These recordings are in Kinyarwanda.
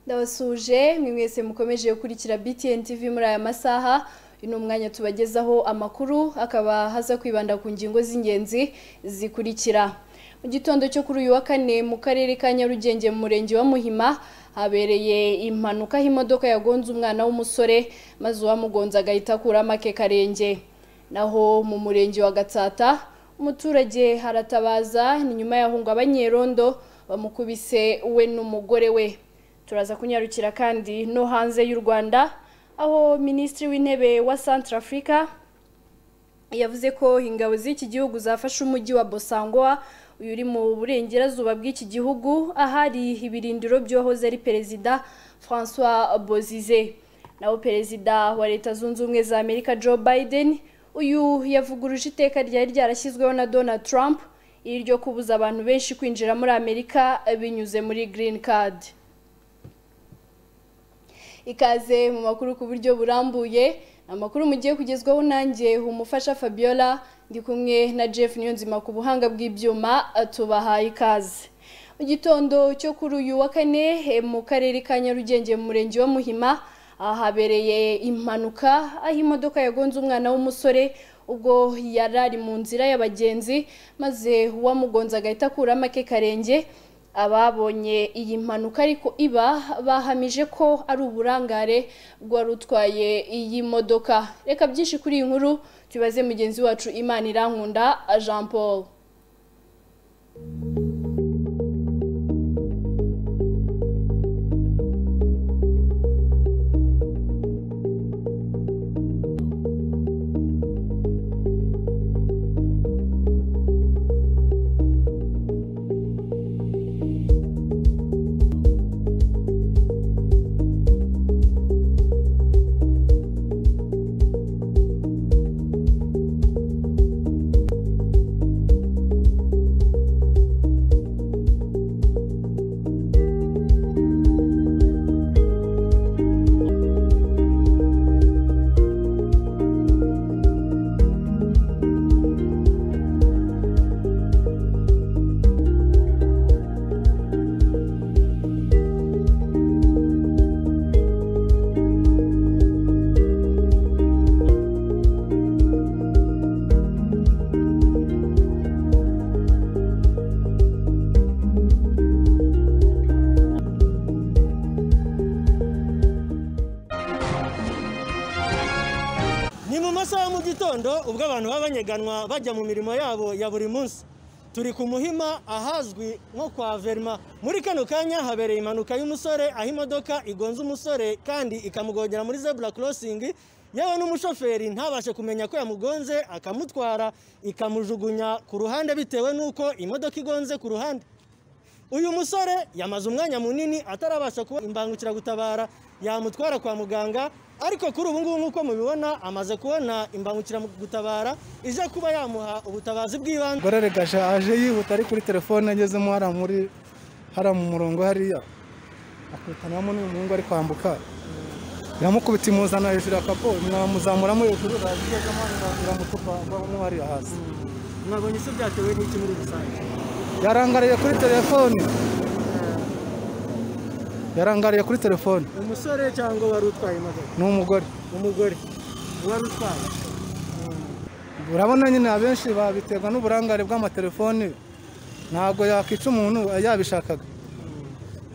ndabasuje mwe mwese mukomeje gukurikira btn tv muri aya masaha uyu ni umwanya tubagezaho amakuru akaba haza kwibanda ku ngingo z'ingenzi zikurikira mu gitondo cyo kuri uyu wa kane mu karere ka nyarugenge mu murenge wa muhima habereye impanuka aho imodoka yagonze umwana w'umusore maze uwamugonze agahita akuramo ake karenge naho mu murenge wa gatsata umuturage haratabaza ni nyuma yahunga abanyerondo bamukubise we n'umugore we turaza kunyarukira kandi no hanze y'u rwanda aho minisitiri w'intebe wa santara afurika yavuze ko ingabo z'iki gihugu zafashe umujyi wa bosangoa uyu uri mu burengerazuba bw'iki gihugu ahari ibirindiro by'uwahoze ari perezida francois bozize naho perezida wa leta zunze ubumwe za amerika joe biden uyu yavuguruje iteka ryari ryarashyizweho na donald trump iri ryo kubuza abantu benshi kwinjira muri amerika binyuze muri green card ikaze mu makuru ku buryo burambuye amakuru mugiye kugezwaho nanjye umufasha fabiola ndi kumwe na jeff niyonzima ku buhanga bw'ibyuma tubahaye ikaze mu gitondo cyo kuri uyu wa kane mu karere ka nyarugenge mu murenge wa muhima ahabereye impanuka aho imodoka yagonze umwana w'umusore ubwo yari ari mu nzira y'abagenzi maze uwamugonze agahita akuramo ake karenge ababonye iyi mpanuka ariko iba bahamije ko ari uburangare bwari utwaye iyi modoka reka byinshi kuri iyi nkuru tubaze mugenzi wacu imana irankunda jean paul ni mu masaha mu gitondo ubwo abantu baba banyeganwa bajya mu mirimo yabo ya buri munsi turi ku muhima ahazwi nko kwa verima muri kano kanya habereye impanuka y'umusore aho imodoka igonze umusore kandi ikamugongera muri zebura korosingi yewe n'umushoferi ntabashe kumenya ko yamugonze akamutwara ikamujugunya ku ruhande bitewe n'uko imodoka igonze ku ruhande uyu musore yamaze umwanya munini atarabasha kuba imbangukiragutabara yamutwara kwa muganga ariko kuri ubu ngubu nk'uko mubibona amaze kubona imbangukiragutabara ije kuba yamuha ubutabazi bw'ibanze gore gasha aje yihuta ari kuri telefone agezemo hariya muri hariya mu murongo hariya akutanamo n'uyu muhungu ari kwambuka iramukubita imuzana hejuru ya kapo mwamuzamuramo hejuru barazigezemo iramutupa mo hariya hasi mwabonye isi byatewe n'iki muri rusange yarangariye kuri telefone yarangariye kuri telefone umusore cyangwa wari utwaye imodoka ni umugore umugore wari utwaye urabona nyine abenshi babiterwa n'uburangare bw'amatelefoni ntabwo yakwica umuntu yabishakaga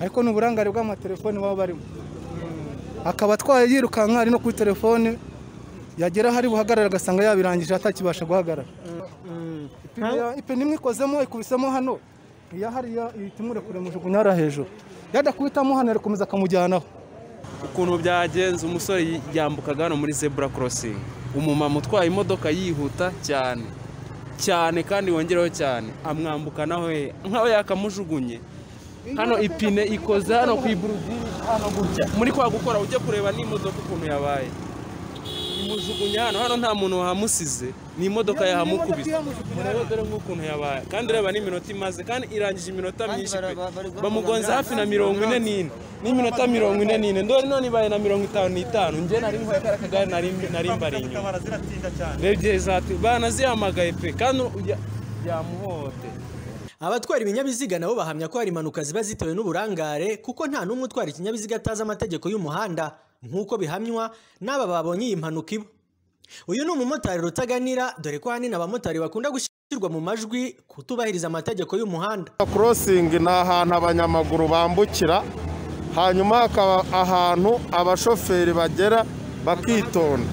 ariko ni uburangare bw'amatelefoni baba barimo akaba atwaye yirukanka ari no kuri telefone yagera ahari buhagarara agasanga yabirangije atakibasha guhagarara ipine imwe ikozemo ikubisemo hano iya hariya ihita imurekura imujugunya hariya hejuru yadakubitamo hano arakomeza akamujyanaho ukuntu byagenze umusore yambukaga hano muri zebura korosingi umumama utwaye imodoka yihuta cyane cyane kandi wongereho cyane amwambukana we nkaho yakamujugunye hano ipine ikoze hano ku iburudiri hano gutya muri kwa gukora ujye kureba n'imodoka ukuntu yabaye imujugunya hano hano nta muntu wahamusize ni imodoka yahamukubise murebe dore nk'ukuntu yabaye kandi reba n'iminota imaze kandi irangije iminota myinshi pe bamugonze hafi na mirongo ine n'ine n'iminota mirongo ine n'ine ndore none ibaye na mirongo itanu n'itanu njye nari nkwaye kariya kagare nari nari mbari inyuma rebye zatu banazihamagaye pe kandi uya- yamuhohoteye abatwara ibinyabiziga nabo bahamya ko hari impanuka ziba zitewe n'uburangare kuko nta n'umwe utwara ikinyabiziga atazi amategeko y'umuhanda nk'uko bihamywa n'aba babonye iyi mpanuka iba uyu ni umumotari rutaganira dore ko ahanini abamotari bakunda gushyirwa mu majwi kutubahiriza amategeko y'umuhanda korosingi ni ahantu abanyamaguru bambukira hanyuma hakaba ahantu abashoferi bagera bakitonda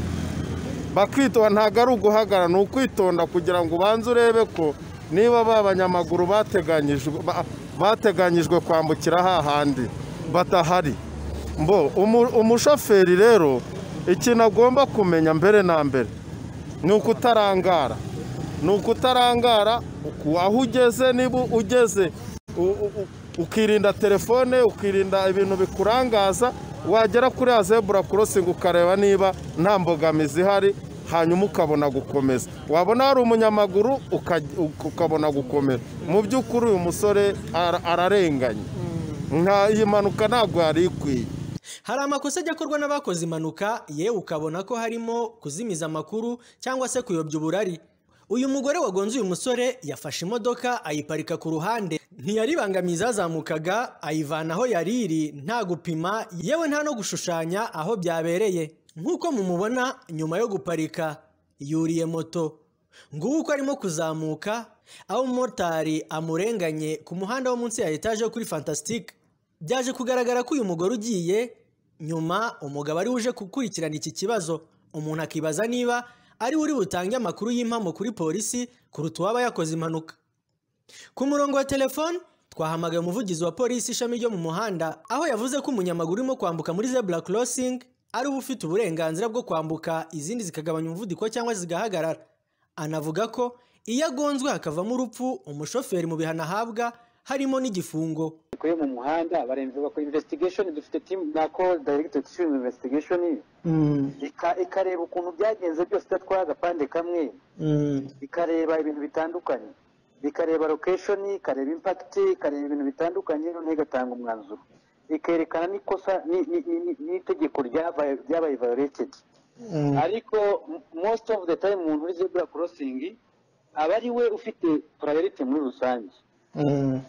bakitonda ntabwo ari uguhagarara ni ukwitonda kugira ngo ubanze urebe ko niba ba banyamaguru bateganyijwe ba- bateganyijwe kwambukira hahandi batahari mbo umu- umushoferi rero ikintu agomba kumenya mbere na mbere ni ukutarangara ni ukutarangara uku- aho ugeze niba ugeze u- u- u- ukirinda telefone ukirinda ibintu bikurangaza wagera kuri ya zebura korosingi ukareba niba nta mbogamizi ihari hanyuma ukabona gukomeza wabona hari umunyamaguru ukaj- uka- ukabona gukomeza mu by'ukuri uyu musore ara- ararenganye nka iyi mpanuka ntabwo yari ikwiye hari amakosa ajya akorwa n'abakoze impanuka yewe ukabona ko harimo kuzimiza amakuru cyangwa se kuyobya uburari uyu mugore wagonze uyu musore yafashe imodoka ayiparika ku ruhande ntiyaribangamiye izazamukaga ayivana aho yari iri nta gupima yewe nta no gushushanya aho byabereye nk'uko mumubona nyuma yo guparika yuriye moto ngubu uko arimo kuzamuka aho umumotari amurenganye ku muhanda wo munsi ya etaje yo kuri fantasitike byaje kugaragara ko uyu mugore ugiye nyuma umugabo ari uje gukurikirana iki kibazo umuntu akibaza niba ari we uri butange amakuru y'impamo kuri polisi kuruta uwaba yakoze impanuka ku murongo wa telefone twahamagaye umuvugizi wa polisi ishami ryo mu muhanda aho yavuze ko umunyamaguru urimo kwambuka muri zebura korosingi ari uba ufite uburenganzira bwo kwambuka izindi zikagabanya umuvuduko cyangwa zigahagarara anavuga ko iyo agonzwe hakavamo urupfu umushoferi mu bihano ahabwa harimo n'igifungo yo mu muhanda barenze bakora investigation dufite team na call director ishinzwe investigation ika- ikareba ukuntu byagenze byose idatwara agapande kamwe ikareba ibintu bitandukanye ikareba location ikareba impact ikareba ibintu bitandukanye noneho igatanga umwanzuro ikerekana n'ikosa ni- ni- ni- ni- n'itegeko ryabaye ryabaye violated ariko m- most of the time umuntu uri zebra crossing aba ari we ufite priority muri rusange Mm,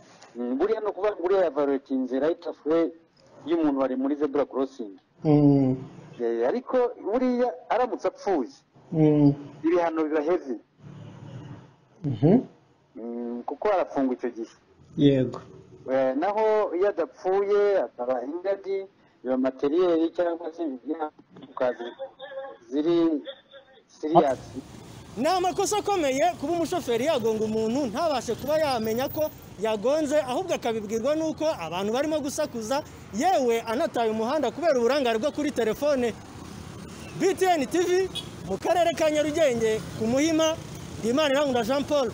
buriya ni ukuvuga ngo buriya yavarureka inzira y'itafuwe y'umuntu wari muri zebura korosingi Eh, ariko buriya aramutse apfuye ibihano biba heavy Mm, kuko arafungwa icyo gihe yego Eh, naho iyo adapfuye akaba ingadi biba materiyeri cyangwa se ingaruka ziri siriyasi ni amakosa akomeye kuba umushoferi yagonga umuntu ntabashe kuba yamenya ko yagonze ahubwo akabibwirwa n'uko abantu barimo gusakuza yewe anataye umuhanda kubera uburangare bwo kuri telefone btn tv mu karere ka nyarugenge ku muhima ndimana irangura jean paul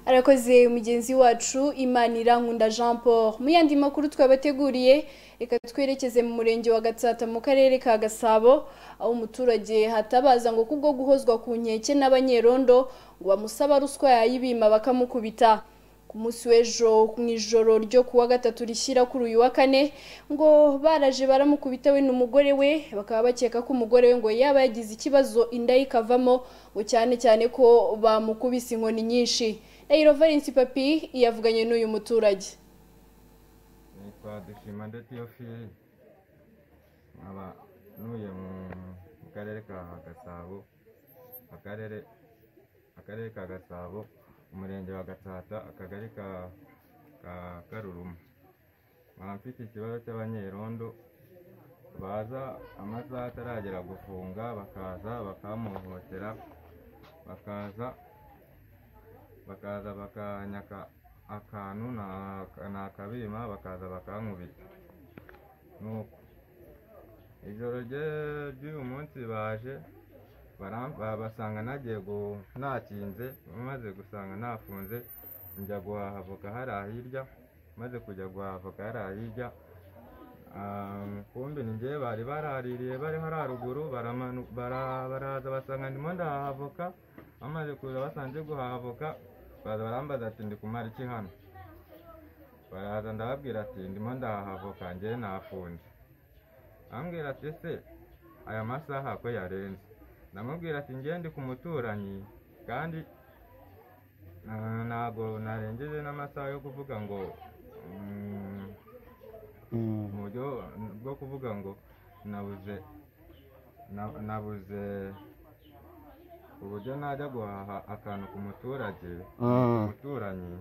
arakoze mugenzi wacu imanira nkunda jean paul mu yandi makuru twabateguriye reka twerekeze mu murenge wa gatsata mu karere ka gasabo aho umuturage hatabaza ngo kubwo guhozwa ku nkeke n'abanyerondo ngo bamusaba ruswa yayibima bakamukubita ku munsi w'ejo mu ijoro ryo kuwa gatatu rishyira kuri uyu wa kane ngo baraje baramukubita we n'umugore we bakaba bakeka ko umugore we ngo yaba yagize ikibazo inda ye ikavamo ngo cyane cyane ko bamukubise inkoni nyinshi Ndahiro Valence Papi yavuganye n'uyu muturage nitwa dushima ndetse iyo fili nkaba ntuye mu mu karere ka gasabo akarere akarere ka gasabo umurenge wa gatsata akagari ka ka karuruma nkaba mfite ikibazo cy'abanyerondo baza amasaha ataragera gufunga bakaza bakamuhohotera bakaza bakaza bakanyaka akantu na- ni akabima bakaza bakankubita nuko ijoro rye- ry'uyu munsi baje bara- ba- basanga nagiye gu- nakinze maze gusanga nafunze njya guhaha avoka hariya hirya maze kujya guhaha avoka hariya hirya Ah, kumbe ni njyewe bari baraririye bari hariya ruguru baramanu- bara- baraza basanga ndimo ndahaha avoka bamaze kuza basanze guhaha avoka baza barambaza ati ndi kumara iki hano baraza ndababwira ati ndimo ndahaha avoka njyewe nafunze ambwira ati ese aya masaha ko yarenze ndamubwira ati ngende ku muturanyi kandi Ah, ntabwo narengeje n'amasaha yo kuvuga ngo mm, mu buryo bwo kuvuga ngo nabuze na- nabuze uburyo najya guhaha akantu ku muturage umuturanyi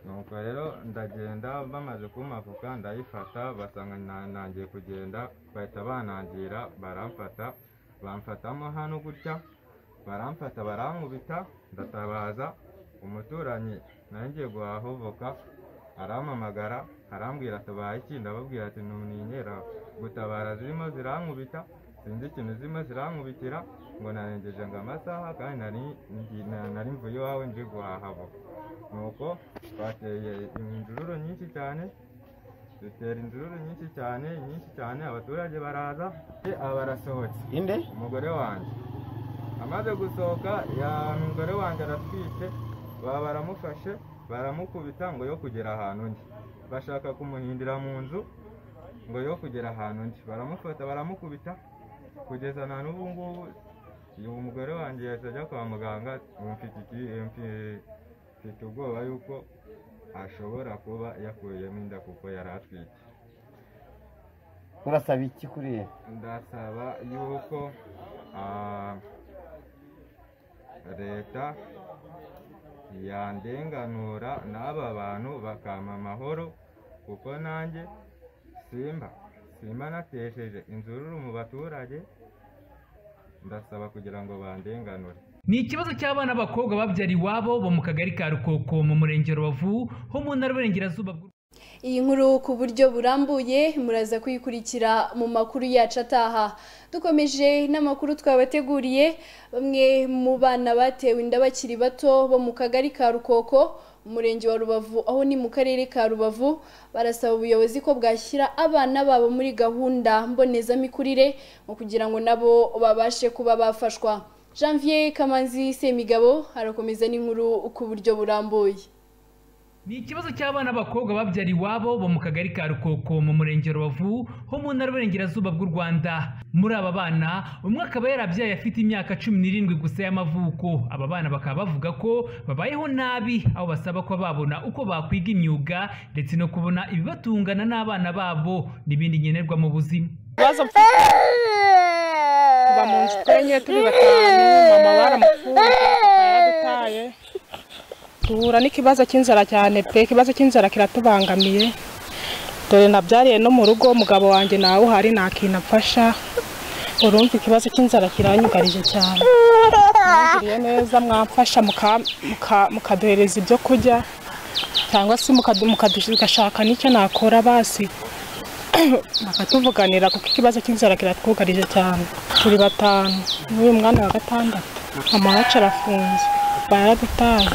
nuko rero ndagenda bamaze kumavuka ndayifata basanga na- nangiye kugenda bahita banangira baramfata bamfatamo hano gutya baramfata barankubita ndatabaza umuturanyi nari ngiye guhaha voka arampamagara arambwira atabaye iki ndababwira ati ntunyera gutabara zirimo zirankubita sinzi ikintu zirimo zirankubitira ngo narengeje ngo amasaha kandi nari ngi- na- nari mvuye iwawe nje guhaha voka nuko twateye imvururu nyinshi cyane dutera imvururu nyinshi cyane nyinshi cyane abaturage baraza aba barasohotse inde umugore wanjye amaze gusohoka ya umugore wanjye aratwite baba baramufashe baramukubita ngo yo kugera ahantu undi bashaka kumuhindira mu nzu ngo yo kugera ahantu undi baramufata baramukubita kugeza na n'ubu ngubu uyu mugore wanjye yahise ajya kwa muganga ubu mfite iki- mfi- mfite ubwoba yuko ashobora kuba yakuyemo inda kuko yari atwite urasaba iki kuri ye ndasaba yuko ah, leta yandenganura n'aba bantu bakampa amahoro kuko nanjye simba simba natesheje inzururu mu baturage ndasaba kugira ngo bandenganure ni ikibazo cy'abana b'abakobwa babyara iwabo bo mu kagari ka rukoko mu murenge wa rubavu ho mu ntara y'uburengerazuba bw'u iyi nkuru ku buryo burambuye muraza kuyikurikira mu makuru yacu ataha dukomeje n'amakuru twabateguriye bamwe mu bana batewe inda bakiri bato bo mu kagari ka rukoko umurenge wa rubavu aho ni mu karere ka rubavu barasaba ubuyobozi ko bwashyira abana babo muri gahunda mbonezamikurire mu kugira ngo nabo babashe kuba bafashwa janvier kamanzi semigabo arakomeza n'inkuru ku buryo burambuye ni ikibazo cy'abana b'abakobwa babyara iwabo bo mu kagari ka rukoko mu murenge wa rubavu ho mu ntara y'uburengerazuba bw'u rwanda muri aba bana umwe akaba yarabyaye afite imyaka cumi n'irindwi gusa y'amavuko aba bana bakaba bavuga ko babayeho nabi aho basaba ko babona uko bakwiga imyuga ndetse no kubona ibibatungana n'abana babo n'ibindi nkenerwa mu buzima ibibazo mfite kuva mu nzu twenye turi batanu mama baramupfuye papa yaradutaye duhura n'ikibazo cy'inzara cyane pe ikibazo cy'inzara kiratubangamiye dore nabyariye no mu rugo umugabo wanjye nawe uhari nta kintu apfasha urumva ikibazo cy'inzara kiranyugarije cyane mwangiriye neza mwamfasha muka- muka- mukaduhereza ibyo kurya cyangwa se mukadu- mukadu- mugashaka n'icyo nakora basi bakatuvuganira kuko ikibazo cy'inzara kiratwugarije cyane turi batanu n'uyu mwana wa gatandatu amawacu arafunze baradutaye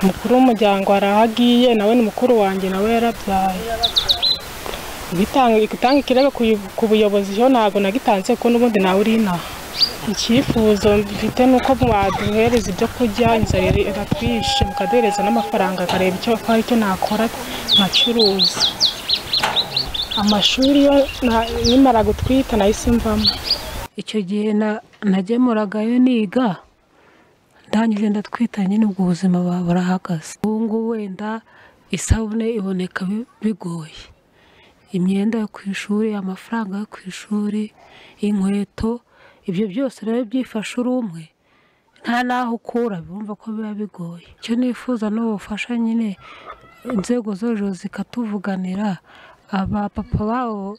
umukuru w'umuryango hari aho agiye nawe ni mukuru wanjye nawe yarabyaye Igitanga- gutanga ikirego ku yu- ku buyobozi cyo ntabwo nagitanze kuko n'ubundi nawe uri inaha icyifuzo mfite ni uko baduhereza ibyo kurya inzara iri- iratwishe mukaduhereza n'amafaranga akareba icyo ko hari icyo nakora nkacuruza amashuri yo nta- nimara gutwita nahise mvamo icyo gihe na- nagemuragayo niga ndangije ndatwita nyine ubwo ubuzima buba burahagaze ubu ngubu wenda isabune iboneka bi- bigoye imyenda yo ku ishuri amafaranga yo ku ishuri inkweto ibyo byose rero byifasha uri umwe nta n'aho ukura bumva ko biba bigoye icyo nifuza ni ubufasha nyine inzego zo hejuru zikatuvuganira abapapa babo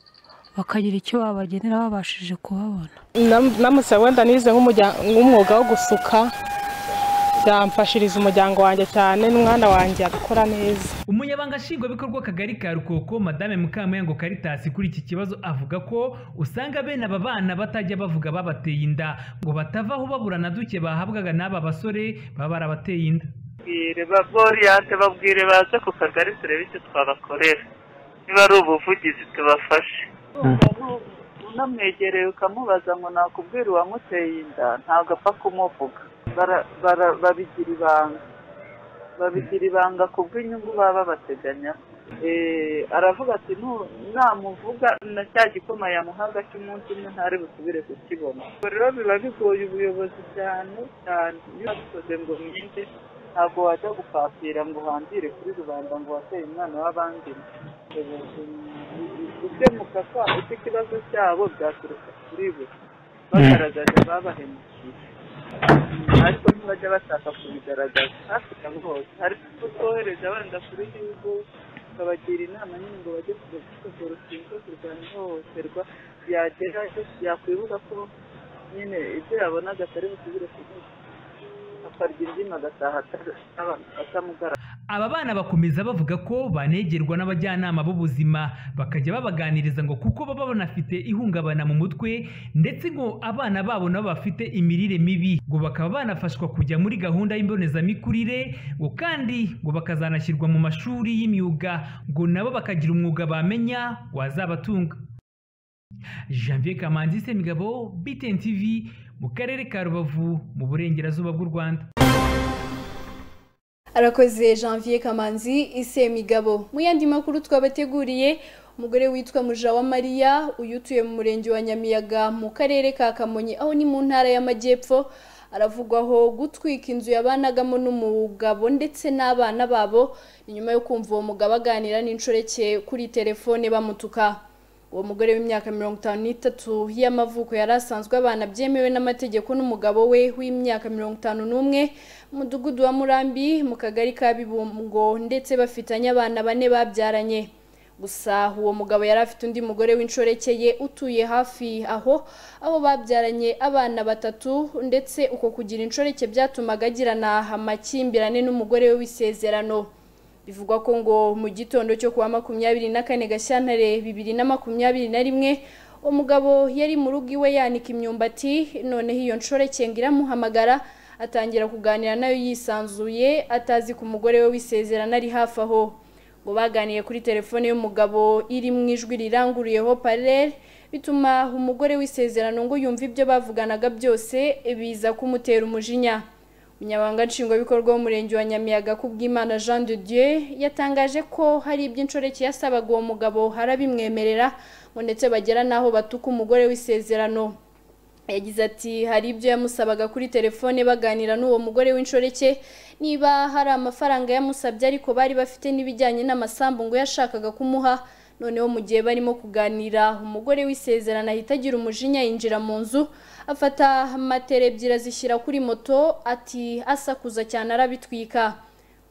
bakagira icyo babagenera babashije kubabona Nam- namutse wenda nize nk'umurya- nk'umwuga wo gusuka byamfashiriza umuryango wanjye cyane n'umwana wanjye agakora neza umunyabanga nshingwabikorwa w'akagari ka rukoko madame mukamuyango karitasi kuri iki kibazo avuga ko usanga bene aba bana batajya bavuga babateye inda ngo batava aho babura na duke bahabwaga n'aba basore baba barabateye inda babwire ba Voriante babwire baze ku kagari turebe icyo twabakorera niba ari ubuvugizi tubafashe unamwegereye ukamubaza ngo nakubwira uwamuteye inda ntabwo apfa kumuvuga Bara- bara- babigira ibanga babigira ibanga kubw'inyungu baba bateganya aravuga ati "Nu- namuvuga na cya gikoma yamuhaga cy'umunsi umwe ntari busubire kukibona ubwo rero biba bigoye ubuyobozi cyane cyane iyo babikoze ngo mwende ntabwo wajya gupapira ngo uhambire kuri rubanda ngo wateye umwana w'abandi gukemuka kwabo icyo ikibazo cyabo byaturuka kuri bo bagaragaje babahemukiye ariko ntibajya bashaka kubigaragaza hakurya ngo hose hari kutohereza abana kuri gihugu ukabagira inama nyine ngo bajye kujya gukora urushinge rwo kurwanya ihohoterwa yagera yakwibuka ko nyine ibyo yabonaga atari busubire kubivuga akarya indimi agataha atamugaragara Aba bana bakomeza bavuga ko banegerwa n'abajyanama b'ubuzima bakajya babaganiriza ngo kuko baba banafite ihungabana mu mutwe ndetse ngo abana babo nabo bafite imirire mibi ngo bakaba banafashwa kujya muri gahunda y'imbonezamikurire ngo kandi ngo bakazanashyirwa mu mashuri y'imyuga ngo nabo bakagira umwuga bamenya wazabatunga Janvier Kamanzi Semigabo BTN TV mu karere ka Rubavu mu burengerazuba bw'u Rwanda arakoze janvier kamanzi ise migabo mu yandi makuru twabateguriye umugore witwa Mariya uyu utuye mu murenge wa nyamiyaga mu karere ka kamonyi aho ni mu ntara y'amajyepfo aravugwaho gutwika inzu yabanagamo n'umugabo ndetse n'abana babo ni nyuma yo kumva uwo mugabo aganira n'inshoreke kuri telefone bamutuka uwo mugore w'imyaka mirongo itanu n'itatu y'amavuko yari asanzwe abana byemewe n'amategeko n'umugabo we w'imyaka mirongo itanu n'umwe umudugudu wa murambi mu kagari ka bibungo ndetse bafitanye abana bane babyaranye gusa uwo mugabo yari afite undi mugore w'inshoreke utuye hafi aho aho babyaranye abana batatu ndetse uko kugira inshoreke byatumaga agirana amakimbirane n'umugore we w'isezerano bivugwa ko ngo mu gitondo cyo kuwa makumyabiri na kane gashyantare bibiri na makumyabiri na rimwe umugabo yari mu rugo iwe yanika imyumbati noneho iyo nshorekenga iramuhamagara atangira kuganira nayo yisanzuye atazi ku mugore we wisezerana ari hafi aho ngo baganiye kuri telefone y'umugabo iri mu ijwi riranguruyeho parere bituma umugore w'isezerano ngo yumve ibyo bavuganaga byose biza kumutera umujinya umunyamabanga nshingwabikorwa w'umurenge wa nyamiyaga kubw'imana jean de dieu yatangaje ko hari ibyo inshoreke yasabaga uwo mugabo harabimwemerera ngo ndetse bagera n'aho batuka umugore w'isezerano yagize ati hari ibyo yamusabaga kuri telefone baganira n'uwo mugore w'inshoreke niba hari amafaranga yamusabye ariko bari bafite n'ibijyanye n'amasambu ngo yashakaga kumuha noneho mu gihe barimo kuganira umugore w'isezerano ahita agira umujinya yinjira mu nzu afata matera ebyiri azishyira kuri moto ati asakuza cyane arabitwika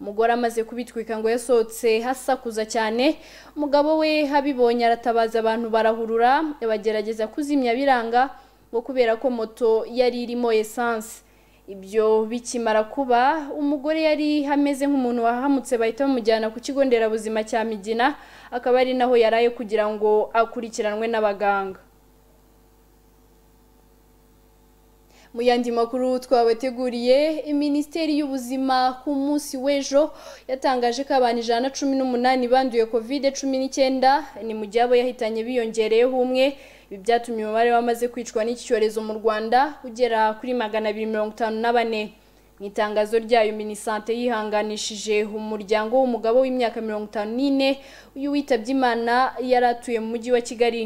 umugore amaze kubitwika ngo yasohotse hasakuza cyane umugabo we abibonye aratabaza abantu barahurura bagerageza kuzimya biranga ngo kubera ko moto yari irimo esanse ibyo bikimara kuba umugore yari ameze nk'umuntu wahamutse bahita bamujyana ku kigo nderabuzima cya migina akaba ari naho yaraye kugira ngo akurikiranwe n'abaganga mu yandi makuru twabateguriye minisiteri y'ubuzima ku munsi w'ejo yatangaje ko abantu ijana na cumi n'umunani banduye kovide cumi n'icyenda ni mu gihe abo yahitanye biyongereyeho umwe ibi byatumye umubare wamaze kwicwa n'iki cyorezo mu rwanda ugera kuri magana abiri mirongo itanu na bane mu itangazo ryayo minisante yihanganishije umuryango w'umugabo w'imyaka mirongo itanu n'ine uyu witabye imana yari atuye mu mujyi wa kigali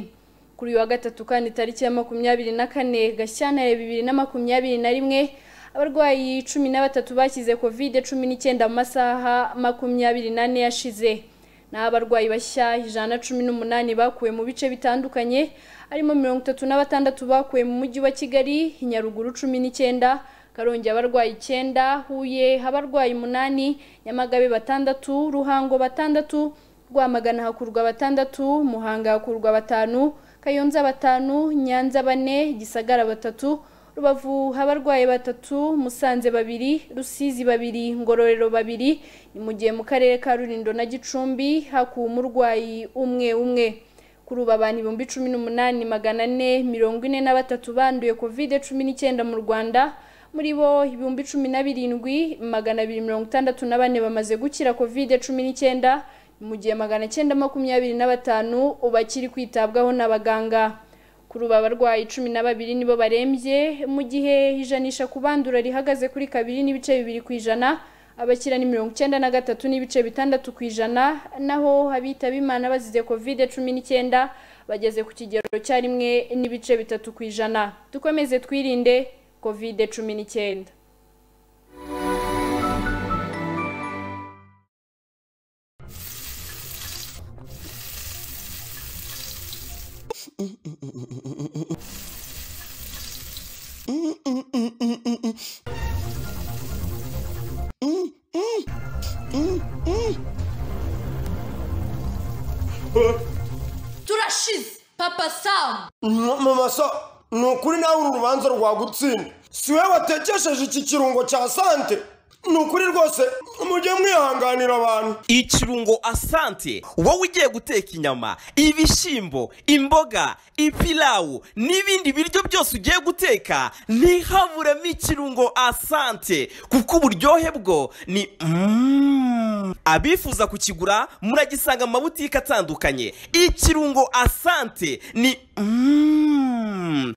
kuri uyu wa gatatu kandi tariki ya makumyabiri na kane gashyantare bibiri na makumyabiri na rimwe abarwayi cumi na batatu bashyize kovide cumi n'icyenda mu masaha makumyabiri n'ane yashize naho abarwayi bashya ijana na cumi n'umunani bakuwe mu bice bitandukanye harimo mirongo itatu na batandatu bakuwe mu mujyi wa kigali nyaruguru cumi n'icyenda karongi abarwayi icyenda huye abarwayi umunani nyamagabe batandatu ruhango batandatu rwamagana hakurwa batandatu muhanga hakurwa batanu kayonza batanu nyanza bane gisagara batatu rubavu abarwayi batatu musanze babiri rusizi babiri ngororero babiri ni mu gihe mu karere ka rurindo na gicumbi hakuwe umurwayi umwe umwe kuri ubu abantu ibihumbi cumi n'umunani magana ane mirongo ine na batatu banduye kovide cumi n'icyenda mu rwanda muri bo ibihumbi cumi na birindwi magana abiri mirongo itandatu na bane bamaze gukira kovide cumi n'icyenda mu gihe magana cyenda makumyabiri na batanu bakiri kwitabwaho n'abaganga kuri ubu abarwayi cumi na babiri nibo barembye mu gihe ijanisha ku bandura rihagaze kuri kabiri n'ibice bibiri ku ijana abakira ni mirongo icyenda na gatatu n'ibice bitandatu ku ijana naho abitaba imana bazize kovide cumi n'icyenda bageze ku kigero cya rimwe n'ibice bitatu ku ijana dukomeze twirinde kovide cumi n'icyenda turashize papa samu mama sa ni ukuri nawe uru rubanza rwagutsinda si we watekesheje iki kirungo cya sante ni ukuri rwose mujye mwihanganira abantu ikirungo asante wowe ugiye guteka inyama ibishyimbo imboga ipilawu n'ibindi biryo byose ugiye guteka ntihaburemo ikirungo asante kuko uburyohe bwo ni Mm. abifuza kukigura muragisanga mu mabutike atandukanye ikirungo asante ni Mm.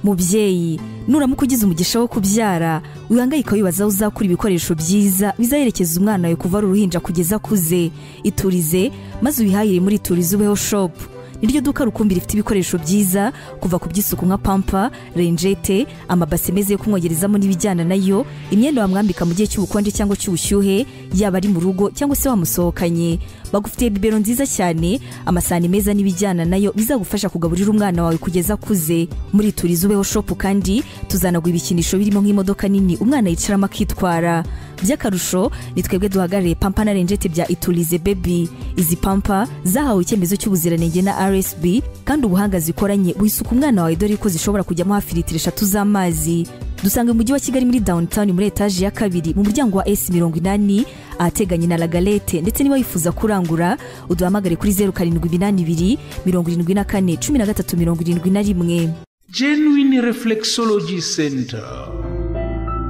mubyeyi nuramuka ugize umugisha wo kubyara wihangayika wibaza aho uzakura ibikoresho byiza bizaherekeza umwana wawe kuva ari uruhinja kugeza akuze iturize maze ubihahire muri iturize ubeho shopu niryo duka rukumbi rifite ibikoresho byiza kuva ku by'isuku nka pampa renjete amabase meza yo kumwogerezamo n'ibijyana nayo imyenda wamwambika mu gihe cy'ubukonje cyangwa cy'ubushyuhe yaba ari mu rugo cyangwa se wamusohokanye bagufitiye bibero nziza cyane amasahani meza n'ibijyana nayo bizagufasha kugaburira umwana wawe kugeza akuze muri turiza ubeho shopu kandi tuzanagura ibikinisho birimo nk'imodoka nini umwana yicaramo akitwara by'akarusho ni twebwe duhagarariye pampa na renjete bya iturize bebi izi pampa zahawe icyemezo cy'ubuziranenge na rsb kandi ubuhanga zikoranye wisuka umwana wawe dore ko zishobora kujyamo hafi litiro eshatu z'amazi dusanga mu mujyi wa kigali muri downtown muri etaje ya kabiri mu muryango wa s mirongo inani ahateganye na lagalete ndetse niba wifuza kurangura uduhamagare kuri zeru karindwi iminani ibiri mirongo irindwi na kane cumi na gatatu mirongo irindwi na rimwe genuine reflexology center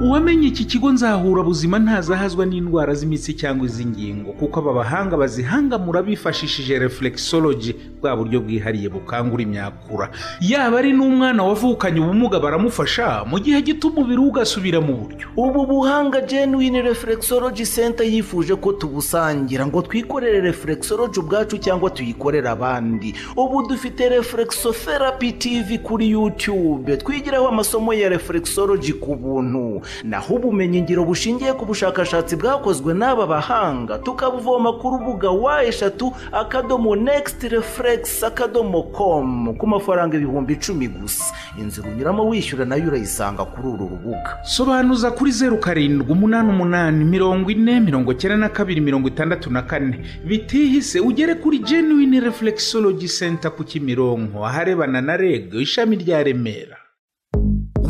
uwamenye iki kigo nzaburabuzima ntazahazwa n'indwara z'imitsi cyangwa iz'ingingo kuko aba bahanga bazihangamura bifashishije reflexology bwa buryo bwihariye bukangura imyakura yaba ari n'umwana wavukanye ubumuga baramufasha mu gihe gito umubiri we ugasubira mu buryo ubu buhanga genuine reflexology center yifuje ko tubusangira ngo twikorere reflexology ubwacu cyangwa tuyikorere abandi ubu dufite reflexotherapy tv kuri youtube twigiraho amasomo ya reflexology ku buntu naho ubumenyingiro bushingiye ku bushakashatsi bwakozwe n'aba bahanga tukabuvoma ku rubuga wa eshatu akadomo nekisiti refuregisi akadomo komu ku mafaranga ibihumbi icumi gusa inzira unyuramo wishyura nayo urayisanga kuri uru rubuga sobanuza kuri zeru karindwi umunani umunani mirongo ine mirongo cyenda na kabiri mirongo itandatu na kane bitihise ugere kuri genuine reflexology center ku kimironko aharebana na reg ishami rya remera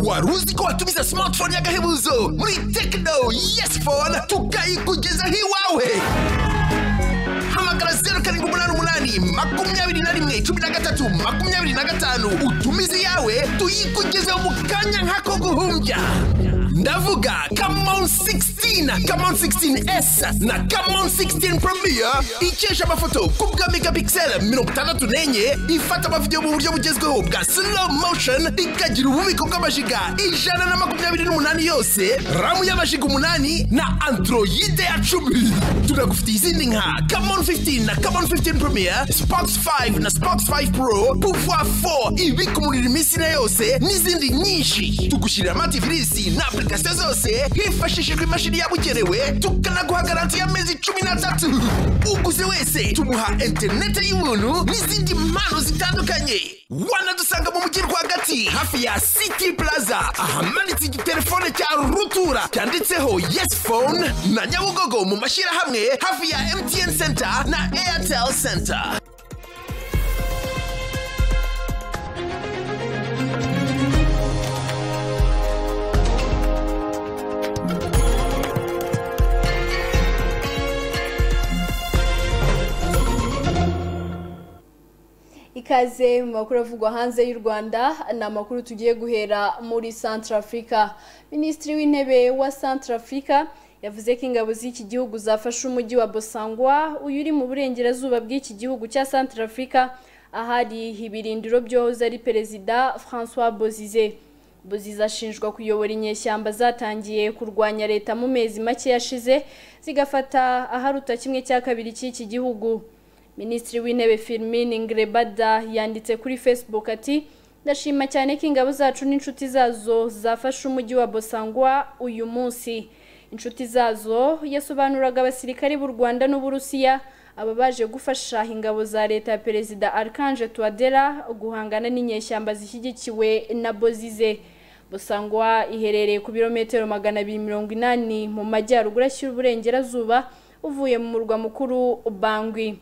wari uzi ko watumiza simatifone y'agahebuzo muri tekino yesi fone tukayikugezaho iwawe hamagara zeru karindwi umunani umunani makumyabiri na rimwe cumi na gatatu makumyabiri na gatanu utumize iyawe tuyikugezeho mu kanya nk'ako guhumbya ndavuga kamon 16 kamon 16s na kamon 16 premier ikesha amafoto ku bwa megapixel mirongo itandatu n'enye ifata amavidewo mu buryo bugezweho bwa slow motion ikagira ububiko bw'amajiga ijana na makumyabiri n'umunani yose ramu y'amajiga umunani na androide ya cumi tunagufitiye izindi nka kamon 15 na kamon 15 premier spox 5 na spox 5 pro pouvoir 4 ibika umuriro iminsi na yose n'izindi nyinshi tugushyirira amativirisi na application application zose hifashishijwe imashini yabugenewe tukanaguha garanti y'amezi icumi n'atatu uguze wese tumuha interineti y'ubuntu n'izindi mpano zitandukanye wanadusanga mu mujyi rwagati hafi ya city plaza ahamanitse igitelefone cya rutura cyanditseho yes phone na nyabugogo mu mashyirahamwe hafi ya mtn center na airtel center ikaze mu makuru avugwa hanze y'u rwanda ni amakuru tugiye guhera muri santara afurika minisitiri w'intebe wa santara afurika yavuze ko ingabo z'iki gihugu zafashe umujyi wa bosangwa uyu uri mu burengerazuba bw'iki gihugu cya santara afurika ahari ibirindiro byohoze ari perezida francois bozize bozize ashinjwa kuyobora inyeshyamba zatangiye kurwanya leta mu mezi make yashize zigafata aharuta kimwe cya kabiri cy'iki gihugu minisitiri w'intebe Firmin Ngrebada yanditse kuri facebook ati ndashima cyane ko ingabo zacu n'inshuti zazo zafashe umujyi wa bosangwa uyu munsi inshuti zazo yasobanuraga abasirikare b'u rwanda n'uburusiya aba baje gufasha ingabo za leta ya perezida Archange Touadera guhangana n'inyeshyamba zishyigikiwe na Bozize busangwa iherereye ku birometero magana abiri mirongo inani mu majyaruguru ashyira uburengerazuba uvuye mu murwa mukuru Bangui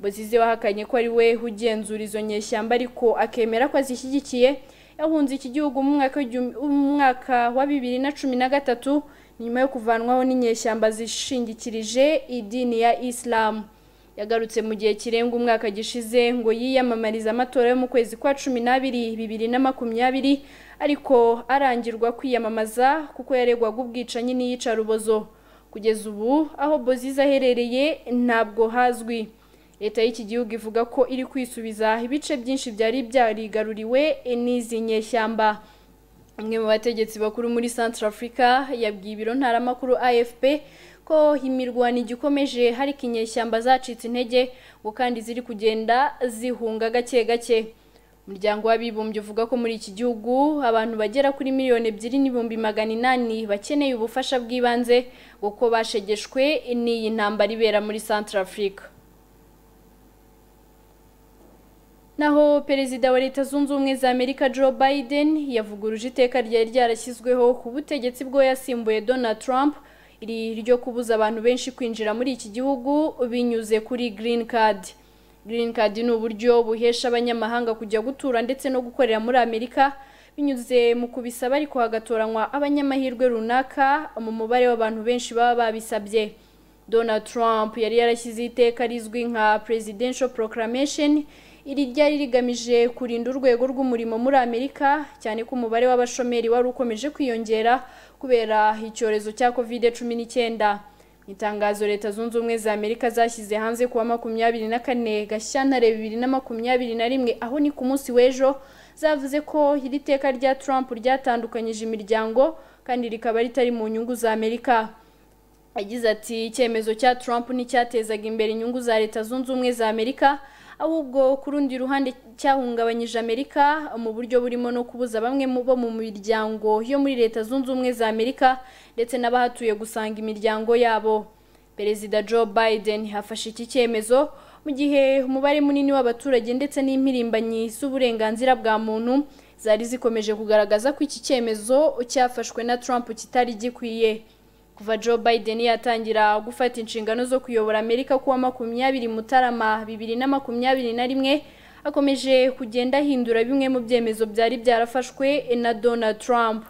Bozize wahakanye ko ari we ugenzura izo nyeshyamba ariko akemera ko azishyigikiye yahunze iki gihugu mu mwaka w'igihumbi- mu mwaka wa bibiri na cumi na gatatu nyuma yo kuvanwaho n'inyeshyamba zishingikirije idini ya isilamu yagarutse mu gihe kirenga umwaka gishize ngo yiyamamarize amatora yo mu kwezi kwa cumi n'abiri bibiri na makumyabiri ariko arangirwa kwiyamamaza kuko yaregwaga ubwicanyi n'iyicarubozo kugeza ubu aho bozize aherereye ntabwo hazwi leta y'iki gihugu ivuga ko iri kwisubiza ibice byinshi byari byarigaruriwe n'izi nyeshyamba umwe mu bategetsi bakuru muri Central Africa yabwiye ibiro ntaramakuru AFP ko imirwano igikomeje hari inyeshyamba zacitse intege ngo kandi ziri kugenda zihunga gake gake umuryango w'abibumbye uvuga ko muri iki gihugu abantu bagera kuri miliyoni ebyiri n'ibihumbi magana inani bakeneye ubufasha bw'ibanze kuko bashegeshwe n'iyi ntambara ibera muri Central Africa naho perezida wa leta zunze ubumwe za amerika joe biden yavuguruje iteka ryari ryarashyizweho ku butegetsi bwo yasimbuye donald trump iri ryo kubuza abantu benshi kwinjira muri iki gihugu binyuze kuri green card green card ni uburyo buhesha abanyamahanga kujya gutura ndetse no gukorera muri amerika binyuze mu kubisaba ariko hagatoranywa abanyamahirwe runaka mu mubare w'abantu benshi baba babisabye Donald Trump yari yarashyize iteka rizwi nka Presidential Proclamation iri ryari rigamije kurinda urwego rw'umurimo muri Amerika cyane ko umubare w'abashomeri wari ukomeje kwiyongera kubera icyorezo cya COVID-19 Mu itangazo leta zunze ubumwe za Amerika zashyize hanze kuwa makumyabiri na kane Gashyantare bibiri na makumyabiri na rimwe aho ni ku munsi w'ejo zavuze ko iri teka rya Trump ryatandukanyije imiryango kandi rikaba ritari mu nyungu za Amerika yagize ati icyemezo cya Trump nticyatezaga imbere inyungu za leta zunze ubumwe za Amerika ahubwo ku rundi ruhande cyahungabanyije Amerika mu buryo burimo no kubuza bamwe mu bo mu miryango yo muri leta zunze ubumwe za Amerika ndetse n'abahatuye gusanga imiryango yabo Perezida Joe Biden hafashe iki cyemezo mu gihe umubare munini w'abaturage ndetse n'impirimbanyi z'uburenganzira bwa muntu zari zikomeje kugaragaza ko iki cyemezo cyafashwe na Trump kitari gikwiye kuva Joe Biden yatangira gufata inshingano zo kuyobora Amerika kuwa makumyabiri Mutarama bibiri na makumyabiri na rimwe akomeje kugenda ahindura bimwe mu byemezo byari byarafashwe na Donald Trump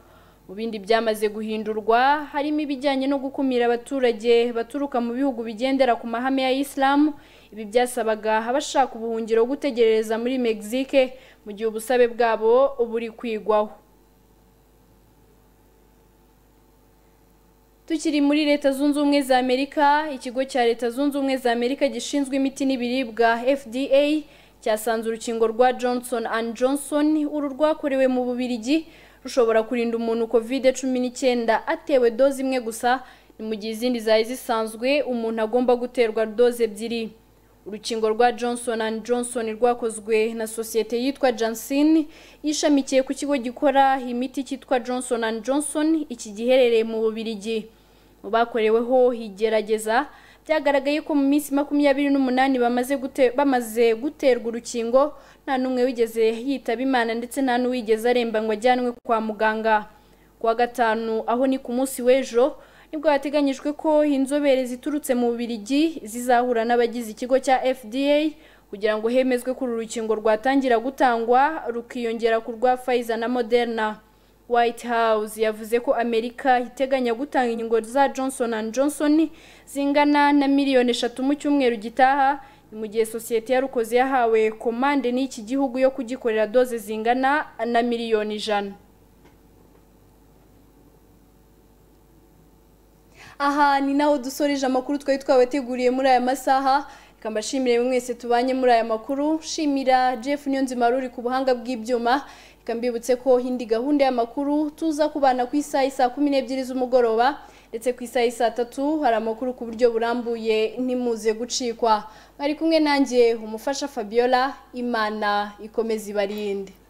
mu bindi byamaze guhindurwa harimo ibijyanye no gukumira abaturage baturuka mu bihugu bigendera ku mahame ya Islam ibi byasabaga abashaka ubuhungiro gutegerereza muri Mexique mu gihe ubusabe bwabo buri kwigwaho Tukiri muri leta zunze ubumwe za Amerika, ikigo cya leta zunze ubumwe za Amerika gishinzwe imiti n'ibiribwa FDA cyasanze urukingo rwa Johnson and Johnson uru rwakorewe mu Bubiligi rushobora kurinda umuntu COVID-19 atewe doze imwe gusa ni mu gihe izindi zari zisanzwe umuntu agomba guterwa doze ebyiri. Urukingo rwa Johnson and Johnson rwakozwe na sosiyete yitwa Janssen ishamikiye ku kigo gikora imiti cyitwa Johnson and Johnson iki giherereye mu Bubiligi. Mu bakoreweho igerageza byagaragaye ko mu minsi makumyabiri n'umunani bamaze gute- bamaze guterwa urukingo nta n'umwe wigeze yitaba imana ndetse nta n'uwigeze aremba ngo ajyanwe kwa muganga. Kuwa gatanu aho ni ku munsi w'ejo nibwo hateganyijwe ko inzobere ziturutse mu Bubiligi zizahura n'abagize ikigo cya FDA kugira ngo hemezwe ko uru rukingo rwatangira gutangwa rukiyongera ku rwa Pfizer na Moderna. White House yavuze ko Amerika iteganya gutanga inkingo za Johnson and Johnson zingana na miliyoni eshatu mu cyumweru gitaha ni mu gihe sosiyete yarukoze yahawe komande n'iki gihugu yo kugikorera doze zingana na miliyoni ijana. aha ni naho dusoreje amakuru twari twabateguriye muri aya masaha reka mbashimire mwese tubanye muri aya makuru shimira jeff niyonzima ruri ku buhanga bw'ibyuma reka mbibutse ko indi gahunda y'amakuru tuza kubana ku isaha isaa kumi n'ebyiri z'umugoroba ndetse ku isaha isaa tatu hari amakuru ku buryo burambuye ntimuze gucikwa mwari kumwe nanjye umufasha fabiola imana ikomeze ibarinde